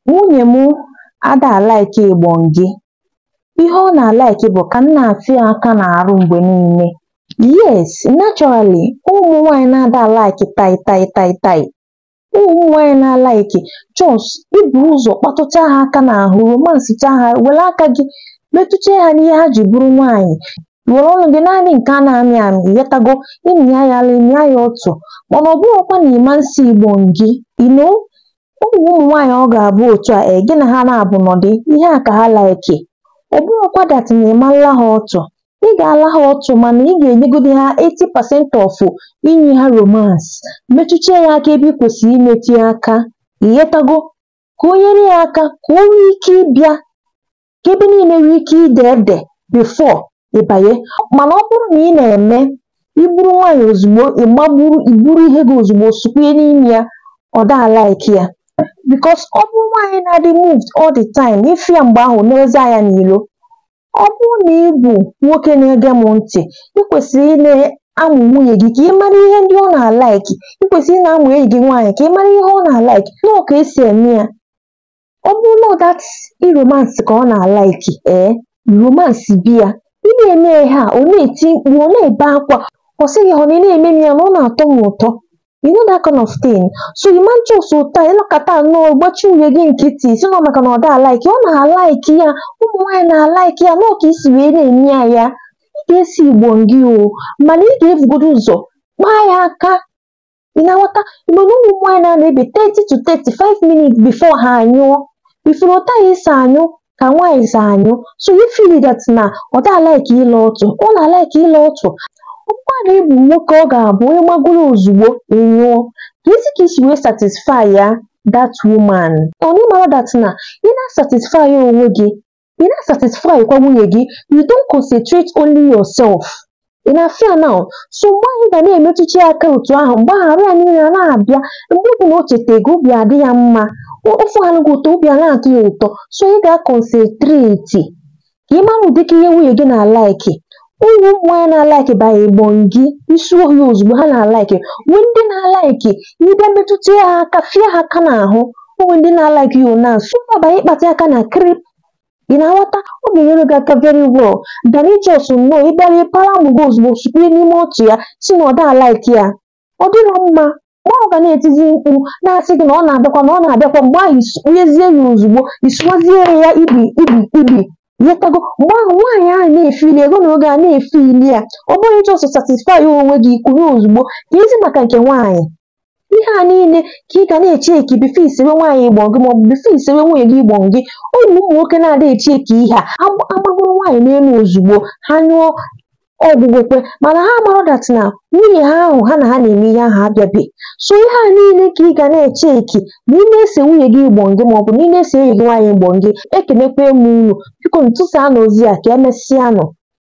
Nwunye m ada alaiki ịgbọngị. Ihe ọ na-alaiki bụ ka m na-atụ ya aka n'arụ mgbe niile. Yes, naturally ụmụ nwaanyị na-ada alaiki tai tai tai tai. Ụmụ nwaanyị na-alaiki just iburu ụzọ kpatụchaa ha aka n'ahụ romansịchaa ha were aka gị metụchaa ha n'ihe ha ji bụrụ nwaanyị were ọnụ gị naanị nke a na-amị amị ịghọtago ịmịa ya ala ịmịa ya otu mana ọ bụrụkwa na ịma nsị ịgbọngị you know ụmụ ụmụ nwaanyị ọ ga-abụ otu a ee gị na ha na-abụ nọdị ihe a ka ha laiki ọ bụrụkwa that na ịmala ha ọtụ ị ga-ala ha ọtụ mana ị ga-enyegodi ha 80% of inye ha romance metụchaa ya aka ebe ị kwesịrị imetụ ya aka ịghọtago ka o nyere ya aka ka o nwee ike ịbịa ka ebe niile nwee ike ide ede before ịbanye mana ọ bụrụ na ị na-eme iburu nwaanyị ozugbo ịmagburu iburu ihe gị ozugbo sukwunye n'ime ya ọ da alaiki ya because ọ bụrụ nwaanyị na-adị moved all the time ịfụ ya mgbe ahụ n'eze anya n'ilo ọ bụrụ na ị bụ nwoke na-ege m ntị ị kwesịrị ị na-amụ nwunye gị ka ị mara ihe ndị ọ na-alaiki ị kwesịrị ị na-amụ enyi gị nwaanyị ka ị mara ihe ọ na-alaiki nọọ ka esi eme ya ọ bụrụ na that iromansị ka ọ na-alaiki ee romansị bịa ị na-eme ihe a ọ na-eti mkpu ọ na-ebe akwa ọ sịghị ọ na ị na-eme m ya na ọ na-atọ m ụtọ you know that kind of thing so ịma just ụta ịnọkọta nnọọ gbachi nwunye gị nkịtị si nọ maka na ọ da alaiki ọ na-alaiki ya ụmụ nwaanyị na-alaiki ya nọọ ka isi wee na-eme ya ya ị ga-esi igbo ngị o mana ị ga-ebugodo ụzọ kpaa ya aka ị na-aghọta mana ụmụ nwaanyị na-ebe 30 to 35 minutes before ha anyụọ ifuru ụta ya isi anyụ ka nwaanyị si anyụ so you feel that na ọ da alaiki ile ọtụ ọ na-alaiki ile ọtụ ọkwa na ịbụ nwoke ọ ga-abụ onye gbagoro ozugbo ịnyụọ ka esi ka isi wee satisfy ya that woman ọ na ịmara that na ị na-satisfy onwe gị ị na-satisfy kwa nwunye gị you don't concentrate only yourself ị na-afịa now so mgbe anyị ga na-emetụchi aka otu ahụ mgbe ahụ arụ ya niile na-abịa mgbe ọ bụla o cheta ego obi adị ya mma ofe anụghị ụtọ obi a na-atọ ya ụtọ so ị ga-akọnsentreti ka ị mara ụdịka ihe nwunye gị na-alaiki ụmụ nwaanyị na-alaiki banye gbọngị isi ohi ozugbo ha na-alaiki nwee ndị na-alaiki ịbịa metụta ha aka fie ha aka n'ahụ onwe ndị na-alaiki ya na sụpa banye ịkpata aka na krip ị na-aghọta ọ ga-enyere gị aka very well dana ijos nnọọ ịbịara ịpara amụ gị ozugbo sukwunye n'ime otu ya si na ọ da alaiki ya ọ dịrọ mma mgbe ahụ ga na-etizi mkpu na-asị gị na ọ na-abịakwa na ọ na-abịakwa mgbe ahụ isonyezie ya ozugbo isuwazie ya ibi ibi ibi ịghọtago mgbe ahụ nwaanyị ahụ na-efili ego na oge a na-efili ya ọ bụghị jọsọ satisfy onwe gị kwuru ozugbo ka ezi maka nke nwaanyị ihe a niile ka ị ga na-eche eki bifo isewe nwaanyị ịgbọ gị maọbụ bifo isewe nwunye gị ịgbọ gị ụmụ ụmụ nwoke na-ada eche eki ihe a agbagoro nwaanyị n'elu ozugbo ha nyụọ ọgwụgwekwe mana ha mara dat na nwunye ha ahụ ha na ha na-eme ihe ahụ abịabe so ihe a niile ka ị ga na-eche eki na ị na-ese nwunye gị ịgbọ gị maọbụ na ị na-ese enyi gị nwaanyị ịgbọ gị ekenekwa m unu biko ntụsa na ozi a ka emesịa nụ